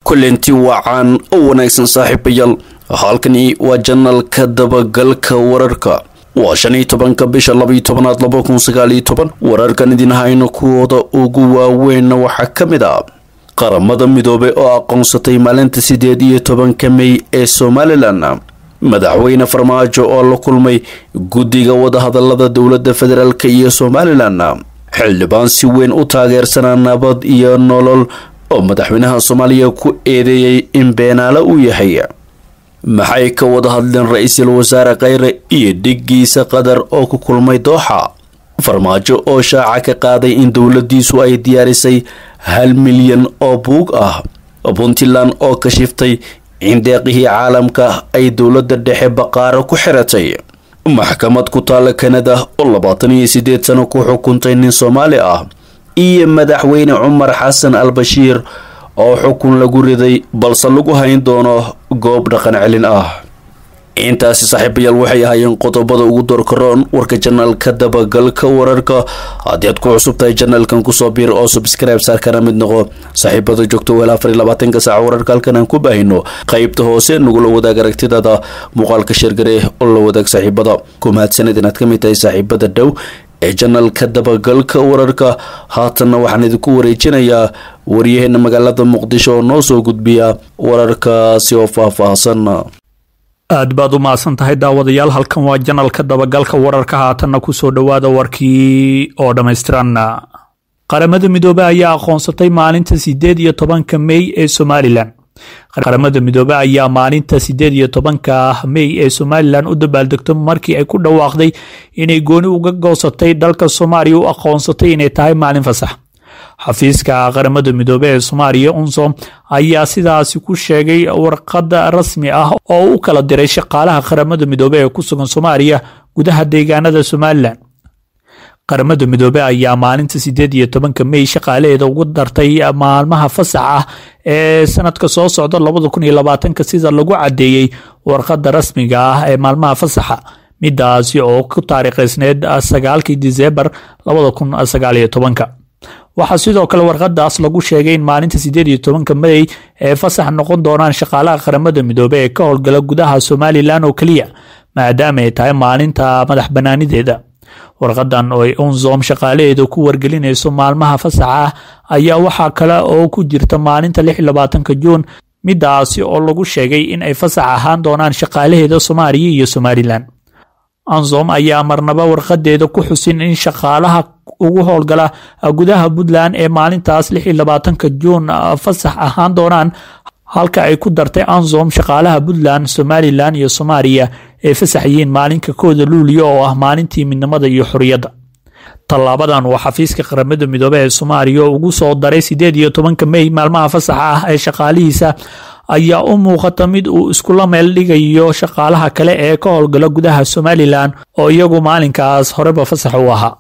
kulanti wacan oo wanaagsan saaxiibayaal halkani waa janalka dabagalka wararka waa shan iyo tobanka bisha labaiyo tobanaad laba kun sagaal iyo toban wararkan idin hayno kuwooda ugu waaweynna waxaa ka mid ah qaramada midoobay oo aqoonsatay maalinta sideed iyo tobanka mey ee somalilan madaxweyne farmaajo oo la kulmay guddiga wadahadalada dowladda federaalk iyo somalilan xildhibaan si weyn u taageersanaa nabad iyo nolol oo madaxweynaha soomaaliya ku eedeeyey in beenaale uu yahay maxay ka wada hadleen ra-iisul wasaare kheyre iyo dhigiisa qatar oo ku kulmay dooxa farmaajo oo shaaca ka qaaday in dowladiisu ay diyaarisay hal milyan oo buug ah puntland oo ka shiftay in deeqihii caalamka ay dowladda dhexe baqaaro ku xiratay maxkamad ku taalla kanada oo labaatan iyo sideed sano ku xukuntay nin soomaali ah iyo madaxweyne cumar xasan al bashiir oo xukun lagu riday balse lagu hayn doono goob dhaqan celin ah intaasi saaxiibayaal waxay ahaayeen qodobada ugu doorkaroon warka janaalka dabagalka wararka haddii aad ku cusub tahay janaalkan kusoo biir oo subscribe saar kana mid noqo saaxiibada joogto weel afar iyo labaatanka saaca wararka halkan aan ku baahino qaybta hoose nagula wadaag aragtidada muuqaalka sheergare oo la wadaag saaxiibada ku mahadsanid inaad ka mid tahay saaxiibada dhow ee janalka dabagalka wararka haatanna waxaan idinku wareejinayaa waryaheena magaalada muqdisho oo noo soo gudbiya wararkaasi oo faahfaahsan aad baad u mahadsan tahay daawadayaal halkan waa janalka dabagalka wararka haatanna kusoo dhowaada warkii oo dhammaystiran qaramada midoobey ayaa aqoonsatay maalinta sideed iyo tobanka mey ee somalilan qaramada midoobey ayaa maalinta sideed iyo tobanka mey ee somalilan u dabaaldegto markii ay ku dhawaaqday inay gooni uga goosatay dalka soomaaliya u aqoonsatay inay tahay maalin fasax xafiiska qaramada midoobey ee soomaaliya unsom ayaa sidaasi ku sheegay warqada rasmi ah oo u kala diray shaqaalaha qaramada midoobey ee ku sugan soomaaliya gudaha deegaanada somalilan qaramada midoobey ayaa maalinta sideed iyo tobanka mey shaqaalaheeda ugu dartay maalmaha fasax ah ee sanadka soo socda labada kun iyo labaatanka sida lagu cadeeyey warqada rasmiga ah ee maalmaha fasaxa midaasi oo ku taariikhaysneed sagaalkii disembar labada kun sagaal iyo tobanka waxaa sidoo kale warqadaas lagu sheegay in maalinta sideed iyo tobanka mey ee fasax noqon doonaan shaqaalaha qaramada midoobey ee ka howlgala gudaha somalilan oo keliya maadaama ay tahay maalinta madax banaanideeda warqadan oo ay unsom shaqaalaheeda ku wargelinayso maalmaha fasaxa ah ayaa waxaa kale oo ku jirta maalinta lix iyo labaatanka juun midaasi oo lagu sheegay in ay fasax ahaan doonaan shaqaalaheeda soomaaliya iyo somalilan ansom ayaa marnaba warqadeeda ku xusin in shaqaalaha ugu howlgala gudaha puntland ee maalintaas lix iyo labaatanka juun fasax ahaan doonaan halka ay ku dartay ansom shaqaalaha puntland somalilan iyo soomaaliya ay fasax yihiin maalinka kooda luuliya oo ah maalintii midnimada iyo xorriyadda tallaabadan uu xafiiska qaramada midoobey ee soomaaliya ugu soo daray sideed iyo tobanka mey maalmaha fasaxa ah ee shaqaalihiisa ayaa u muuqata mid uu iskula meel dhigayo shaqaalaha kale ee ka howlgala gudaha somalilan oo iyagu maalinkaas horeba fasax u ahaa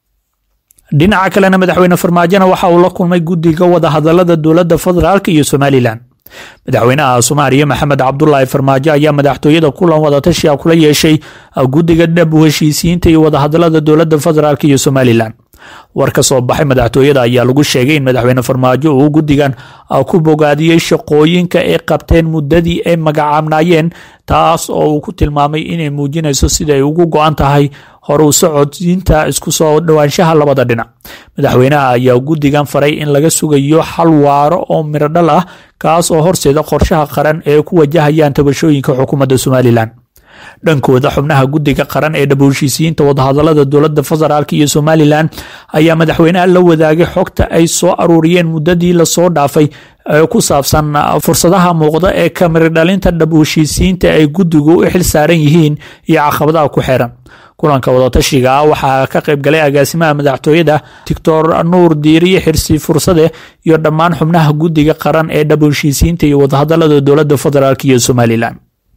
dhinaca kalena madaxweyne farmaajona waxa uu la kulmay guddiga wadahadalada dowladda federaalk iyo somalilan madaxweynaha soomaaliya maxamed cabdulaahi farmaajo ayaa madaxtooyada kulan wadatashiga kula yeeshay guddiga dhab u heshiisiyiinta iyo wadahadalada dowladda federaalk iyo somalilan war ka soo baxay madaxtooyada ayaa lagu sheegay in madaxweyne farmaajo uu guddigan ku bogaadiyey shaqooyinka ay qabteen muddadii ay magacaabnaayeen taas oo uu ku tilmaamay inay muujinayso sida ay ugu go-an tahay horu socodsiinta isku soo dhowaanshaha labada dhinac madaxweynaha ayaa guddigan faray in laga sugayo xal waaro oo mirodhal ah kaas oo horseeda qorshaha qaran ee ku wajahayaan tabashooyinka xukuumadda somalilan dhankooda xubnaha guddiga qaran ee dhab heshiisiyiinta wadahadalada dowladda federaalk iyo somalilan ayaa madaxweynaha la wadaagay xogta ay soo aruuriyeen muddadii lasoo dhaafay ee ku saabsan fursadaha muuqda ee kamiridhalinta dhab heshiisiyiinta ay guddigu u xil saaran yihiin iyo caqabadaha ku xeeran kulanka wadatashiga waxaa ka qayb galay agaasimaha madaxtooyada doctor nuur diiriye xirsi fursade iyo dhammaan xubnaha guddiga qaran ee dhab heshiisiyiinta iyo wadahadalada dowladda federaalk iyo somalilan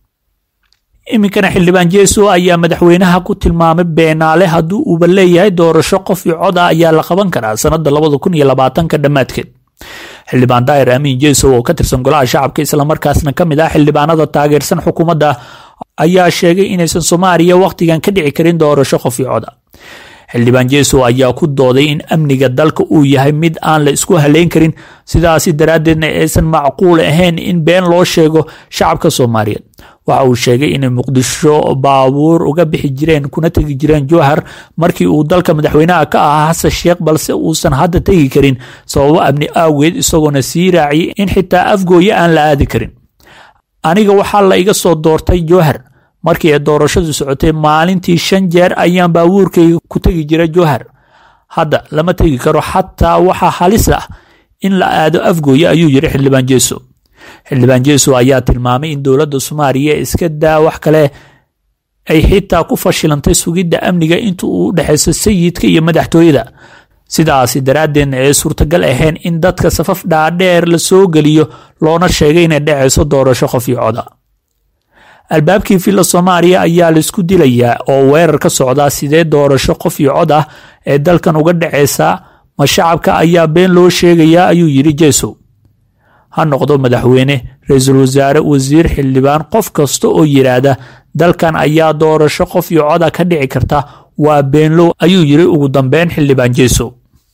iminkana xildhibaan jeeso ayaa madaxweynaha ku tilmaamay beenaale haddii uuba leeyahay doorasho qof iyo cod ah ayaa la qaban karaa sanada labada kun iyo labaatanka dhammaadkeed xildhibaan daahir amiin jeesow oo ka tirsan golaha shacabka islamarkaasna ka mid ah xildhibaanada taageersan xukuumadda ayaa sheegay inaysan soomaaliya wakhtigan ka dhici karin doorasho qof iyo cod ah xildhibaan jeesow ayaa ku dooday in amniga dalka uu yahay mid aan la isku haleyn karin sidaasi daraaddeedna aysan macquul ahayn in been loo sheego shacabka soomaaliyeed waxa uu sheegay inay muqdisho baabuur uga bixi jireen kuna tegi jireen jowhar markii uu dalka madaxweynaha ka ahaa xasan sheekh balse uusan hadda tegi karin sababo amni aageed isagoona sii raaciyay in xitaa afgooye aan la aadi karin aniga waxaa la iga soo doortay jowhar markii ay doorashadu socotay maalintii shan jeer ayaan baabuurkayga ku tegi jira jowhar hadda lama tegi karo xataa waxaa halis ah in la aado afgooye ayuu yiri xildhibaan jeeso xildhibaan jeeso ayaa tilmaamay in dowladda soomaaliya iska daa wax kale ay xitaa ku fashilantay sugidda amniga inta uu u dhexayso sayidka iyo madaxtooyada sidaasi daraaddeedna ay suurtagal ahayn in dadka safaf dhaadheer la soo geliyo loona sheegay inay dhacayso doorasho qof iyo coda albaabkii villa soomaaliya ayaa laisku dilayaa oo weerar ka socdaa sidee doorasho qof iyo cod ah ee dalkan uga dhacaysaa ma shacabka ayaa been loo sheegayaa ayuu yidhi jeesow ha noqdo madaxweyne ra-iisul wasaare wasiir xildhibaan qof kasta oo yidhaahda dalkan ayaa doorasho qof iyo coda ka dhici karta waa beenlow ayuu yidhi ugu dambeyn xildhibaan jeesow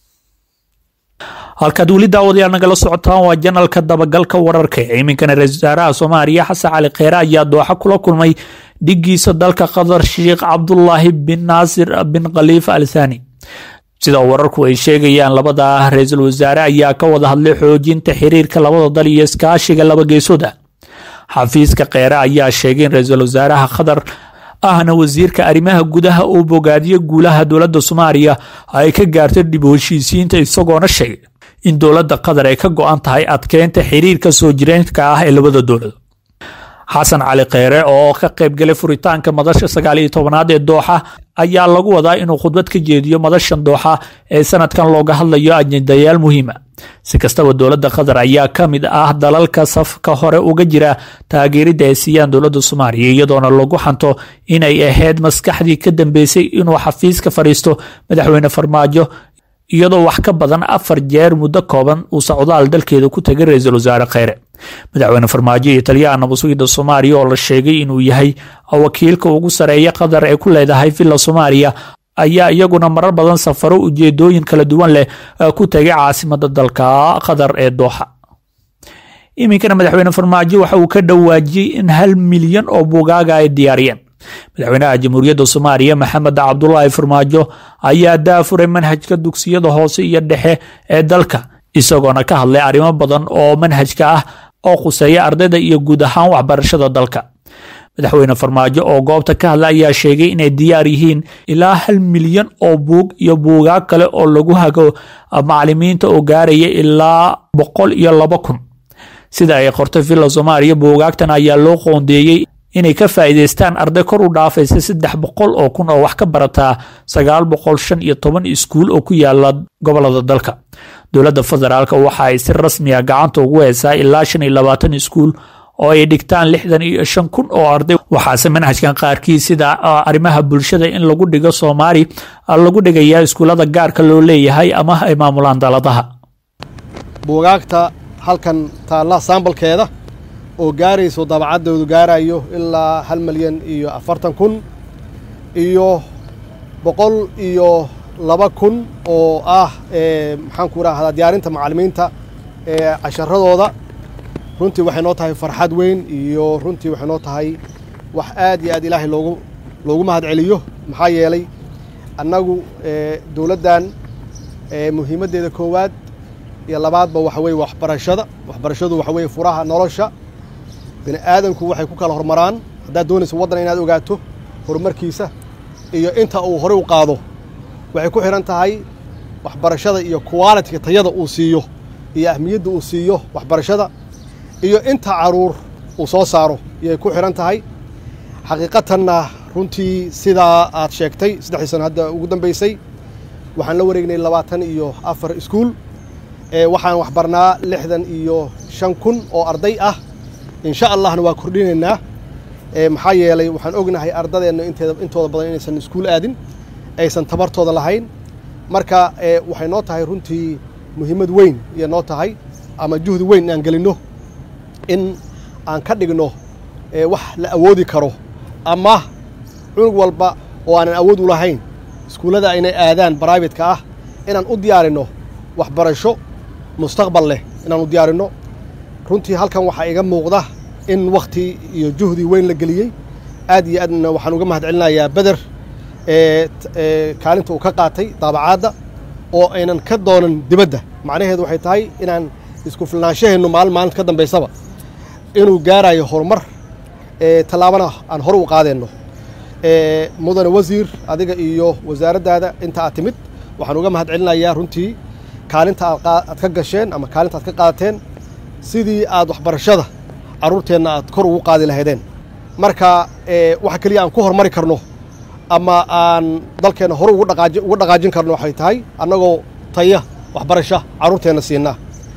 halkaad weli daawadayaal nagala socotaan waa janalka dabagalka wararka iminkana ra-isul wasaaraha soomaaliya xasan cali kheyre ayaa dooxa kula kulmay dhigiisa dalka qatar sheekh cabdulaahi bin naasir bin khaliifa al thani sida wararku ay sheegayaan labada ra-iisul wasaare ayaa ka wada hadlay xoojinta xiriirka labada dal iyo iskaashiga laba geesooda xafiiska kheyre ayaa sheegay in ra-iisul wasaaraha qatar ahna wasiirka arrimaha gudaha uu bogaadiyo guulaha dowladda soomaaliya ay ka gaartay dib u heshiisiinta isagoona sheegay in dowladda qatar ay ka go-an tahay adkeynta xiriirka soo jireenka ah ee labada dowlad xasan cali kheyre oo ka qaybgalay furitaanka madasha sagaal iyo tobanaad ee dooxa ayaa lagu wadaa inuu khudbad ka jeediyo madashan dooxa ee sanadkan looga hadlayo ajendayaal muhiima si kastaba dowladda qatar ayaa ka mid ah dalalka safka hore uga jira taageeridda ay siiyaan dowladda soomaaliya iyadoona lagu xanto inay ahayd maskaxdii ka dambeysay inuu xafiiska fadhiisto madaxweyne farmaajo iyadoo wax ka badan afar jeer muddo kooban uu socdaal dalkeeda ku tegay ra-iisul wasaare kheyre madaxweyne farmaajo iyo taliyaha nabadsugiida soomaaliya oo la sheegay inuu yahay wakiilka ugu sareeya qatar ee ku leedahay villa soomaaliya ayaa iyaguna marar badan safaro ujeedooyin kala duwan leh ku tegay caasimada dalka qatar ee dooxa iminkana madaxweyne farmaajo waxa uu ka dhawaajiyey in hal milyan oo bugaaga ay diyaariyeen madaxweynaha jamhuuriyadda soomaaliya maxamed cabdulaahi farmaajo ayaa daafuray manhajka dugsiyada hoose iyo dhexe ee dalka isagoona ka hadlay arrimo badan oo manhajka ah oo khuseeya ardayda iyo guud ahaan waxbarashada dalka madaxweyne farmaajo oo goobta ka hadla ayaa sheegay inay diyaar yihiin ilaa hal milyan oo buug iyo buugaag kale oo lagu hago macalimiinta oo gaaraya ilaa boqol iyo laba kun sida ay qortay villa soomaaliya buugaagtan ayaa loo qoondeeyey inay ka faa'iidaystaan arday kor u dhaafaysa saddex boqol oo kun oo wax ka barataa sagaal boqol shan iyo toban iskuul oo ku yaala gobolada dalka dowladda federaalk waxa ay si rasmiya gacanta ugu heysaa ilaa shan iyo labaatan iskuul oo ay dhigtaan lixdan iyo shan kun oo arday waxaase manhajkan qaarkii sida arrimaha bulshada in lagu dhigo soomaali lagu dhigayaa iskuullada gaarka loo leeyahay ama ay maamulaan daladaha buugaagta halkan taalla saambalkeeda oo gaarayso dabacaddoodu gaarayo ilaa hal milyan iyo afartan kun iyo boqol iyo laba kun oo ah maxaan ku rahdaa diyaarinta macallimiinta ee casharadooda runtii waxay noo tahay farxad weyn iyo runtii waxay noo tahay wax aad iyo aad ilaahay loogu loogu mahad celiyo maxaa yeelay annagu dowladdan muhiimaddeeda koowaad iyo labaadba waxa weeye waxbarashada waxbarashadu waxa weeye furaha nolosha bini aadanku waxay ku kala hormaraan haddaad doonayso waddan inaad ogaato horumarkiisa iyo inta uu horey u qaado waxay ku xidhan tahay waxbarashada iyo qualitiga tayada uu siiyo iyo ahmiyadda uu siiyo waxbarashada iyo inta caruur uu soo saaro iyay ku xidhan tahay xaqiiqatanna runtii sidaa aad sheegtay saddexdii sano hadda ugu dambaysay waxaan la wareegnay labaatan iyo afar iskuul waxaan waxbarnaa lixdan iyo shan kun oo arday ah insha allahna waa kordhinaynaa maxaa yeelay waxaan ognahay ardadeenna inteeda intooda badan inaysan iskuul aadin aysan tabartooda lahayn marka waxay noo tahay runtii muhiimad weyn iyo noo tahay ama juhdi weyn inaan gelinno in aan ka dhigno wax la awoodi karo ama cunug walba oo aanan awood u lahayn iskuullada inay aadaan bribate-ka ah inaan u diyaarinno waxbarasho mustaqbal leh inaan u diyaarinno runtii halkan waxaa iga muuqda in wakhti iyo juhdi weyn la geliyey aad iyo aadna waxaan uga mahad celinayaa beder ee kaalinta uu ka qaatay daabacaadda oo aynan ka doonan dibadda macnaheedu waxay tahay inaan isku filnaanshaheennu maalin maalinta ka dambaysaba inuu gaarayo horumar tallaabana aan hore u qaadeenno mudane wasiir adiga iyo wasaaraddaada inta aad timid waxaan uga mahad celinayaa runtii kaalinta aad ka gasheen ama kaalinta aad ka qaadateen sidii aad waxbarashada carruurteenna aad kor ugu qaadi lahaydeen marka waxa keliya aan ku hormari karno ama aan dalkeenna hore uga dhaqaajin karno waxay tahay annagoo taya waxbarasha carruurteenna siinaa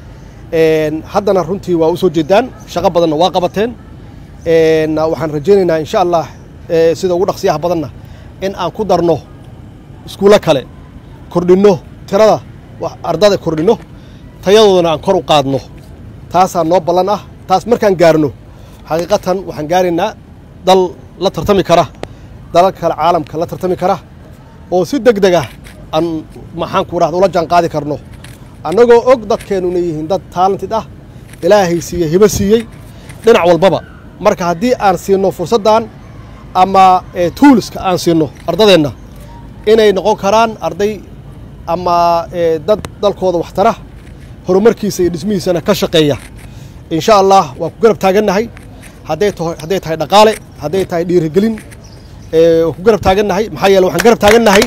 haddana runtii waa u soo jeedaan shaqo badanna waa qabateen waxaan rajaynaynaa insha allah sida ugu dhaqsiyaha badanna in aan ku darno iskuullo kale kordhinno tirada ardada kordhinno tayadoodana aan kor u qaadno taasaa noo ballan ah taas markaan gaarno xaqiiqatan waxaan gaaraynaa dal la tartami kara dalal kale caalamka la tartami kara oo si deg deg ah aan maxaanku rahda ula jaan qaadi karno annagoo og dadkeennuna yihiin dad taalantid ah ilaahay siiyey hibo siiyey dhinac walbaba marka haddii aan siinno fursaddan ama tuuliska aan siinno ardadeenna inay noqon karaan arday ama dad dalkooda waxtara horumarkiisa iyo dhismihiisana ka shaqeeya insha allah waan ku garab taagannahay hadday taho hadday tahay dhaqaale hadday tahay dhiirigelin waan ku garab taagannahay maxaa yeele waxaan garab taagannahay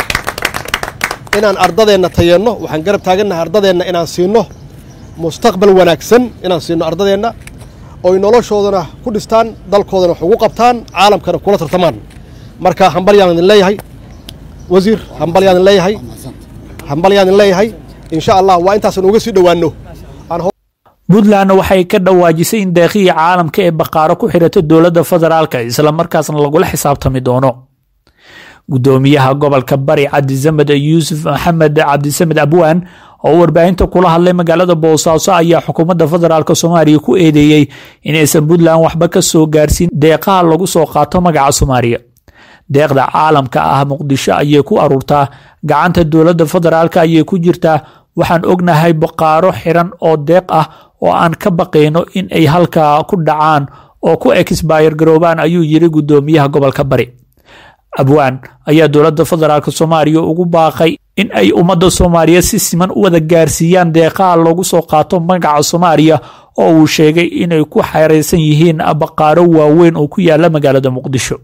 inaan ardadeenna tayeenno waxaan garab taagannahay ardadeenna inaan siinno mustaqbal wanaagsan inaan siinno ardadeenna oy noloshoodana ku dhistaan dalkoodana wax ugu qabtaan caalamkana kula tartamaan marka hambalyaan idin leeyahay wasiir hambalyaan idin leeyahay hambalyaan idin leeyahay insha allah waa intaasan uga sii dhowaanno puntlandna waxay ka dhawaajisay in deeqihii caalamka ee baqaaro ku xirata dowladda federaalka islamarkaasna lagula xisaabtami doono gudoomiyaha gobolka bari cabdisamed yuusuf maxamed cabdisamed abwaan oo warbaahinta kula hadlay magaalada boosaaso ayaa xukuumadda federaalk soomaaliya ku eedeeyey inaysan puntland waxba ka soo gaarsiin deeqaha lagu soo qaato magaca soomaaliya deeqda caalamka ah muqdisho ayay ku aruurtaa gacanta dowladda federaalk ayay ku jirtaa waxaan ognahay baqaaro xiran oo deeq ah oo aan ka baqayno in ay halkaa ku dhacaan oo ku exbayr garoobaan ayuu yiri gudoomiyaha gobolka bari abwaan ayaa dowladda federaalk soomaaliya ugu baaqay in ay ummadda soomaaliyeed si siman u wada gaarsiiyaan deeqaha loogu soo qaato magaca soomaaliya oo uu sheegay inay ku xeeraysan yihiin baqaaro waaweyn oo ku yaala magaalada muqdisho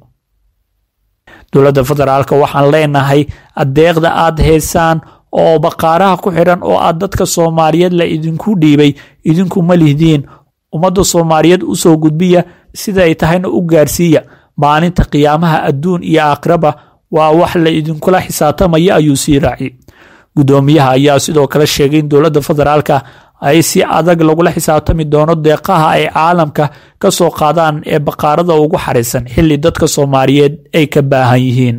dowladda federaalk waxaan leenahay deeqda aad heysaan oo baqaaraha ku xidhan oo aad dadka soomaaliyeed la idinku dhiibay idinku ma lihdiin ummadda soomaaliyeed u soo gudbiya sida ay tahayna u gaarsiiya maalinta qiyaamaha adduun iyo aakhiraba waa wax la idinkula xisaabtamaya ayuu sii raaci gudoomiyaha ayaa sidoo kale sheegay in dowladda federaalka ay si adag lagula xisaabtami doono deeqaha ay caalamka ka soo qaadaan ee baqaarada ugu xarisan xilli dadka soomaaliyeed ay ka baahan yihiin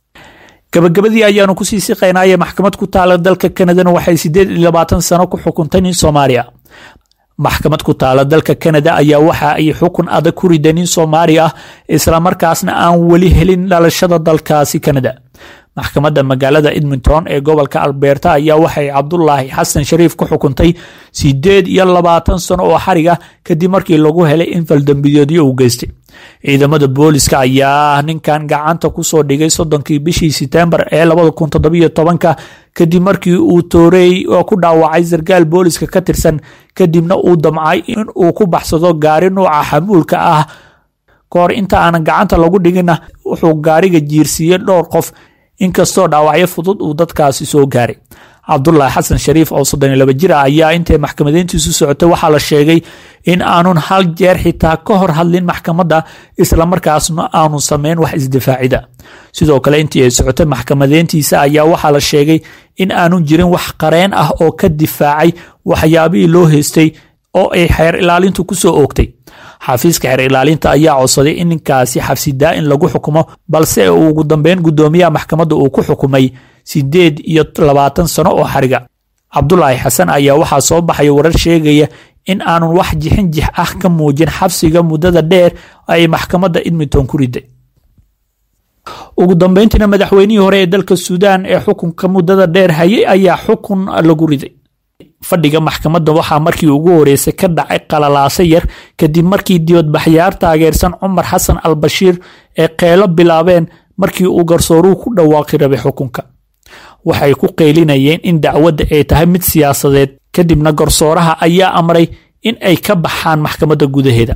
gabagabadii ayaanu kusii siqaynaaye maxkamad ku taala dalka kanadana waxay sideed iyo labaatan sano ku xukuntay nin soomaaliya maxkamad ku taala dalka kanada ayaa waxa ay xukun adag ku riday nin soomaali ah islamarkaasna aan weli helin dhalashada dalkaasi kanada maxkamadda magaalada edmonton ee gobolka alberta ayaa waxay cabdulaahi xasan shariif ku xukuntay sideed iyo labaatan sano oo xariga kadib markii lagu helay in faldambiyoodyo uu geystay ciidamada booliska ayaa ninkan gacanta kusoo dhigay soddonkii bishii setembar ee labada kun toddobiyo tobanka kadib markii uu toorey oo ku dhaawacay sarkaal booliska ka tirsan kadibna uu damcay in uu ku baxsado gaari nuuca xamuulka ah kahor inta aanan gacanta lagu dhigina wuxuu gaariga jiirsiiyey dhowr qof inkastoo dhaawacyo fudud uu dadkaasi soo gaaray cabdulaahi xasan shariif oo soddon iyo laba jir ah ayaa intay maxkamadeyntiisu socotay waxaa la sheegay in aanun hal jeer xitaa ka hor hadlin maxkamadda islamarkaasna aanu sameyn wax isdifaacida sidoo kale intii ay socotay maxkamadeyntiisa ayaa waxaa la sheegay in aanun jirin wax qareen ah oo ka difaacay waxyaabihii loo heystay oo ay xeer ilaalintu kusoo oogtay xafiiska xeer ilaalinta ayaa codsaday in ninkaasi xabsidaa in lagu xukumo balse ugu dambeyn gudoomiyaha maxkamadda uu ku xukumay sideed iyo labaatan sano oo xariga cabdulaahi xasan ayaa waxaa soo baxaya warar sheegaya in aanun wax jixin jix ah ka muujin xabsiga muddada dheer ay maxkamadda edmonton ku riday ugu dambeyntiina madaxweynihii hore ee dalka suudaan ee xukunka muddada dheer hayay ayaa xukun lagu riday fadhiga maxkamadda waxaa markii ugu horeysay ka dhacay qalalaase yar kadib markii dibadbaxyaar taageersan cumar xasan al bashiir ee qeelo bilaabeen markii uu garsooruhu ku dhawaaqi rabay xukunka waxay ku qeylinayeen in dacwadda ay tahay mid siyaasadeed kadibna garsooraha ayaa amray in ay ka baxaan maxkamadda gudaheeda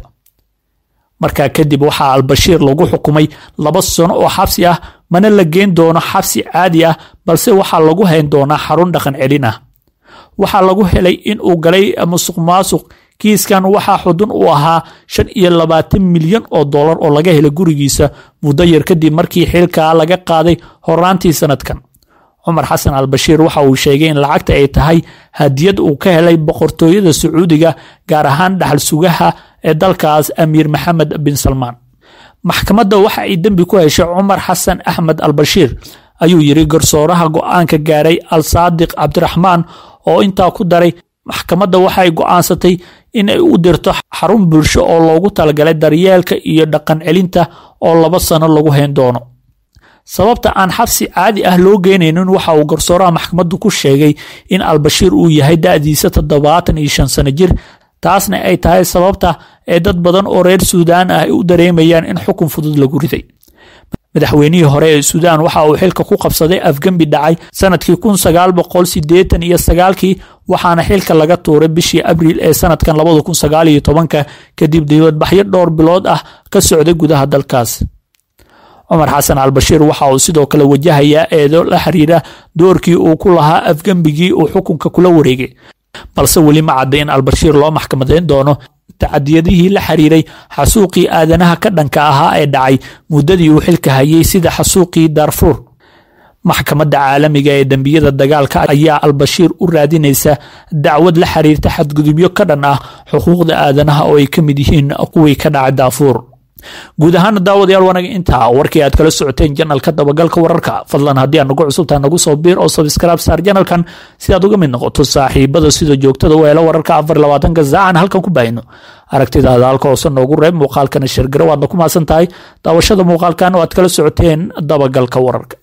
markaa kadib waxaa albashiir lagu xukumay laba sano oo xabsi ah mana la geen doono xabsi caadi ah balse waxaa lagu hayn doonaa xarun dhaqan celin ah waxaa lagu helay in uu galay musuq maasuq kiiskan waxaa xudun u ahaa shan iyo labaatan milyan oo dollar oo laga helay gurigiisa muddo yar kadib markii xilkaa laga qaaday horaantii sanadkan cumar xasan al bashiir waxa uu sheegay in lacagta ay tahay hadiyad uu ka helay boqortooyada sacuudiga gaar ahaan dhaxal sugaha ee dalkaas amiir maxamed bin salmaan maxkamadda waxa ay dembi ku heshay cumar xasan axmed al bashiir ayuu yiri garsooraha go-aanka gaaray al saadiq cabdiraxmaan oo intaa ku daray maxkamadda waxay go'aansatay in ay u dirto xarun bulsho oo loogu talagalay daryeelka iyo dhaqan celinta oo laba sano lagu hayn doono sababta aan xabsi caadi ah loo geynaynin waxa uu garsooraha maxkamaddu ku sheegay in albashiir uu yahay da'diisa toddobaatan iyo shan sano jir taasna ay tahay sababta ee dad badan oo reer suudaan ah ay u dareemayaan in xukun fudud lagu riday madaxweynihii hore ee suudaan waxa uu xilka ku qabsaday afgembi dhacay sanadkii kun sagaal boqol sideetan iyo sagaalkii waxaana xilka laga tuuray bishii abriil ee sanadkan labada kun sagaal iyo tobanka kadib dibadbaxyo dhowr bilood ah ka socday gudaha dalkaas cumar xasan al bashiir waxa uu sidoo kale wajahayaa eedo la xiriira doorkii uu ku lahaa afgembigii uu xukunka kula wareegay balse weli ma cadda in albashiir loo maxkamadeyn doono tacadiyadihii la xiriiray xasuuqii aadanaha ka dhanka ahaa ee dhacay muddadii uu xilka hayay sida xasuuqii darfuur maxkamadda caalamiga ee dembiyada dagaalka ayaa albashiir u raadinaysa dacwad la xiriirta xadgudubyo ka dhan ah xuquuqda aadanaha oo ay ka mid yihiin kuwii ka dhacay daafuur guud ahaana daawadayaal wanaga intaa warkii aad kala socoteen janalka dabagalka wararka fadlan haddii aad nagu cusubtaha nagu soo biir oo sabskraib saar janalkan si aad uga mid noqoto saaxiibada sida joogtada u helo wararka afar labaatanka saacan halkan ku baahino aragtidaada halka hoose noogu reeb muuqaalkana shirgaro waadna ku maasan tahay daawashada muuqaalkan oo aad kala socoteen dabagalka wararka